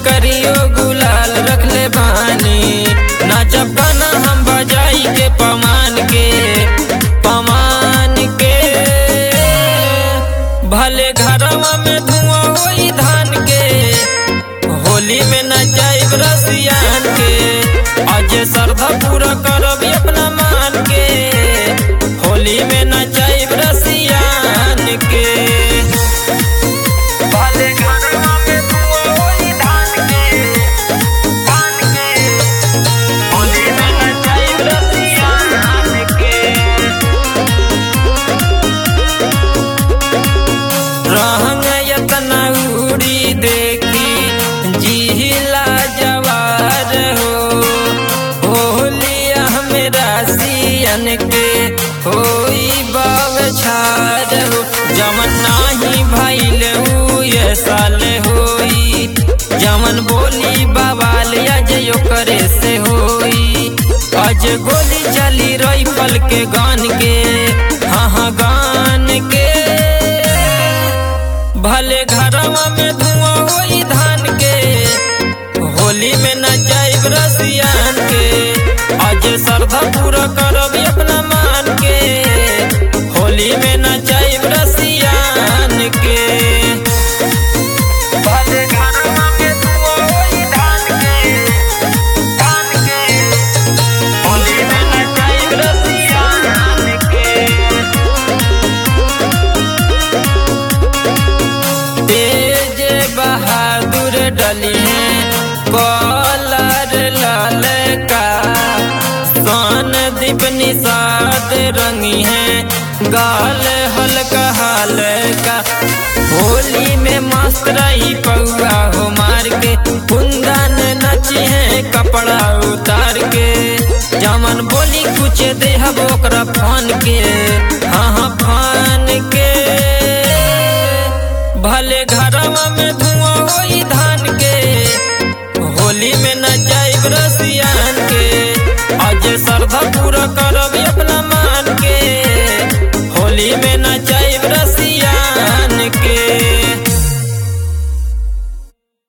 करियो गुलाल रखले बानी नाचब गाना हम बजाई के पमान के पमान के भले घरवा में धुआं होई धान के होली में नचाइब रसियान के आज श्रद्धा पूरा करब अपना मान के होली में नचाइब रसियान के भले घरवा में धुआं होई धान के धान के होली में नचाइब रसियान के रहंग यतना उड़ी देखी जिहिला जवार हो होलिया मेरा सियन के होई बाव छार हो जमन नाही भइल उ ये साल होई जमन बोली बवाल अजयो करे से होई आज गोली चली रही पल के गान के हाँ हाँ गान के भले घरवा में धुआं होई धान के होली में नचाइब रसियान के आज श्रद्धा पूरा करब अपना मान के होली में नचाइब रसियान के भले घरवा में धुआं होई धान के धान के होली में नचाइब रसियान के तेज बहादुर डली है कॉलर लाल का सोन दीप निषाद रंगी है गाल हल्का हाल का होली में मस्त रही पौआ हो मार के कुंदन नची है कपड़ा उतार के जमन बोली कुछ देहब ओकरा फान के हाँ हाँ फान के भले घर